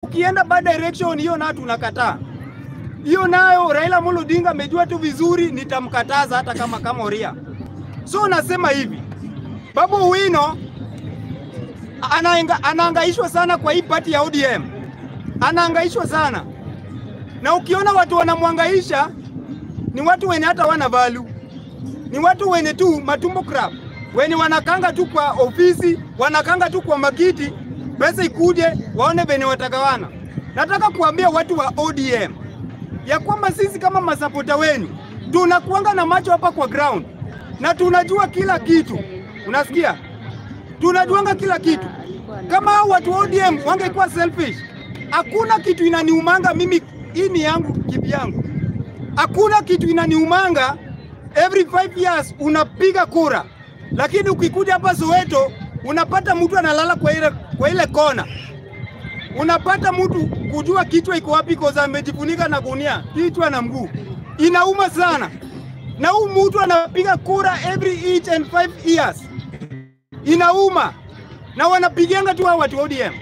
ukienda bad direction hiyo nayo tunakataa. Hiyo nayo Raila Amolo Odinga amejua tu vizuri, nitamkataza hata kama kama Oria. So nasema hivi, Babu Owino anaenga, anaangaishwa sana kwa hii pati ya ODM, anaangaishwa sana na ukiona watu wanamwangaisha ni watu wenye hata wana value, ni watu wenye tu matumbo crab, wenye wanakanga tu kwa ofisi, wanakanga tu kwa makiti, pesa ikuje waone venye watagawana. Nataka kuambia watu wa ODM ya kwamba sisi kama masapota wenu tunakuanga na macho hapa kwa ground na tunajua kila kitu, unasikia? Tunajuanga kila kitu. Kama hao watu wa ODM wangekuwa selfish, hakuna kitu inaniumanga mimi, hii ni yangu kivyangu, hakuna kitu inaniumanga. Every five years unapiga kura, lakini ukikuja hapa Soweto unapata mtu analala kwa ile, kwa ile kona unapata mtu kujua kichwa iko wapi koza amejifunika na gunia kichwa na mguu, inauma sana. Na huu mtu anapiga kura every each and five years, inauma na wanapiganga tu hao watu wa ODM.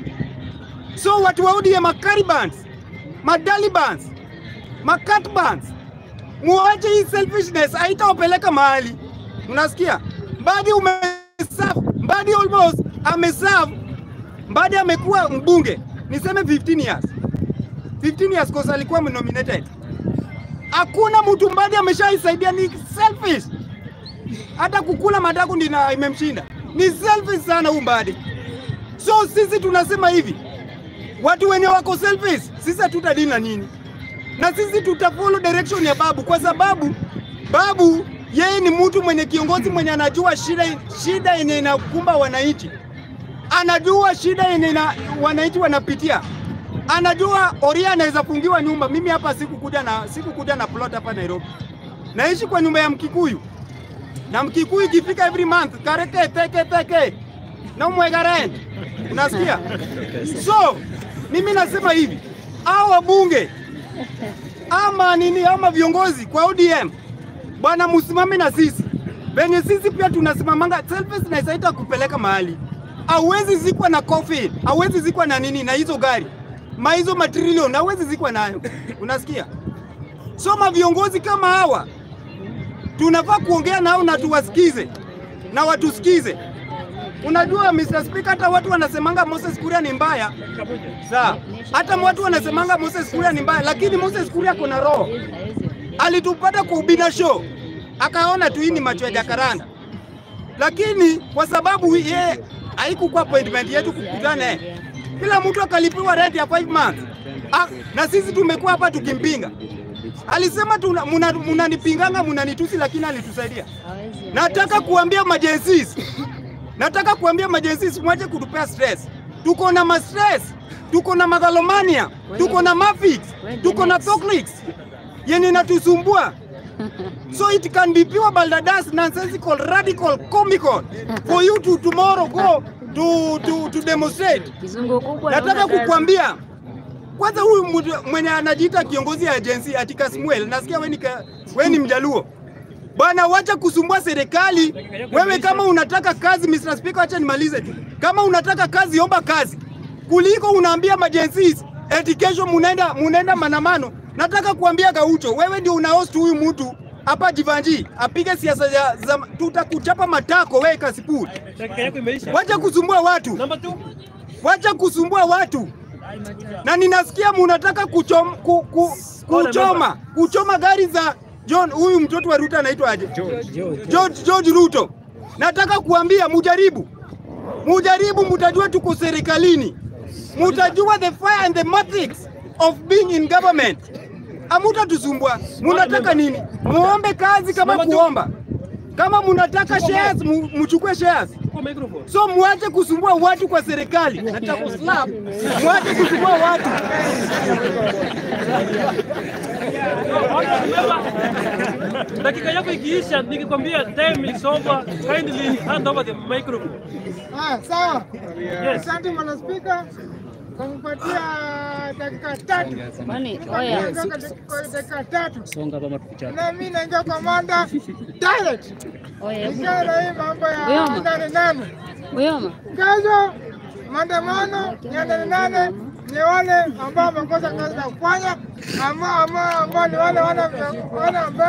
So watu wa ODM makaribans, madalibans, makatbans, muache hii selfishness, haitawapeleka mahali. Unasikia? Mbadi umeserve, Mbadi almost ameserve Mbadi amekuwa mbunge niseme 15 years. 15 years kosa alikuwa nominated. Hakuna mtu Mbadi ameshaisaidia, ni selfish. Hata kukula madaku ndina imemshinda. Ni selfish sana huyu Mbadi. So sisi tunasema hivi, watu wenye wako selfish, sisi hatutadili na nini, na sisi tutafollow direction ya babu, kwa sababu babu yeye ni mtu mwenye kiongozi mwenye anajua shida shida yenye inakumba wananchi anajua shida yenye na wananchi wanapitia, anajua Oria anaweza fungiwa nyumba. Mimi hapa sikukuja na sikukuja na plot hapa Nairobi, naishi kwa nyumba ya Mkikuyu na Mkikuyu ikifika every month kareke teke teke na umwega rent, unasikia? So mimi nasema hivi, hao wabunge ama nini ama viongozi kwa ODM bwana, musimame na sisi venye sisi pia tunasimamanga. Selfishness haita kupeleka mahali hauwezi zikwa na coffin, hauwezi zikwa na nini na hizo gari ma hizo matrilioni hauwezi zikwa nayo, unasikia? So ma viongozi kama hawa tunafaa kuongea nao na tuwasikize na watusikize. Unajua Mr. Speaker, hata watu wanasemanga Moses Kuria ni mbaya, sawa. Hata watu wanasemanga Moses Kuria ni mbaya, lakini Moses Kuria kuna roho. Alitupata kwa ubina show, akaona tu hii ni macho ya jakaranda, lakini kwa sababu yeye haikukuwa appointment yetu kukutana naye, kila mtu akalipiwa rent ya 5 months. Ah, na sisi tumekuwa hapa tukimpinga. Alisema munanipinganga, munanitusi, lakini alitusaidia. Nataka kuambia majensis, nataka kuambia majensis, mwache kutupea stress. Tuko na ma stress, tuko na magalomania, tuko na mafix, tuko na toklix yenye natusumbua so it can be pure baldadas nonsensical radical comical for you to tomorrow go to, to, to demonstrate. Kizungu kubwa Nataka kukwambia kwanza, huyu mtu mwenye anajiita kiongozi ya agency atika Samuel, nasikia wewe ni ka- wewe ni mjaluo bwana, wacha kusumbua serikali. Wewe kama unataka kazi, Mr. Speaker, acha nimalize tu. Kama unataka kazi, omba kazi kuliko unaambia majensis eti kesho munaenda munaenda manamano. Nataka kuambia Gaucho, wewe ndio unahost huyu mtu hapa Jivanji apige siasa za, za tutakuchapa matako wewe Kasipul. Dakika yako imeisha. Wacha kusumbua watu, Namba 2. wacha kusumbua watu. Na ninasikia munataka kuchom, ku, ku, kuchoma kuchoma gari za John, huyu mtoto wa Ruto anaitwa aje? George, George Ruto. Nataka kuambia mujaribu, mujaribu, mutajua tuko serikalini, mutajua the fire and the matrix of being in government. Amutatusumbua. Munataka nini? Muombe kazi kama kuomba. Kama munataka shares, mu- muchukue shares. Kwa microphone. So muache kusumbua watu kwa serikali. Nataka kuslap. Muache kusumbua watu. Dakika yako ikiisha, nikikwambia time is over, kindly hand over the microphone. Ah, sawa. Yes. Asante Bwana Spika kwa kupatia dakika tatu. Kwani oya, Naondoka dakika dakika tatu. Na mimi naingia kwa manda direct. oya, Nikiwa na hii mambo ya Uyoma. nane nane. Uyoma. Kesho maandamano ya nane nane ni wale ambao wamekosa kazi za kufanya, ambao ambao ambao ni wale wana wana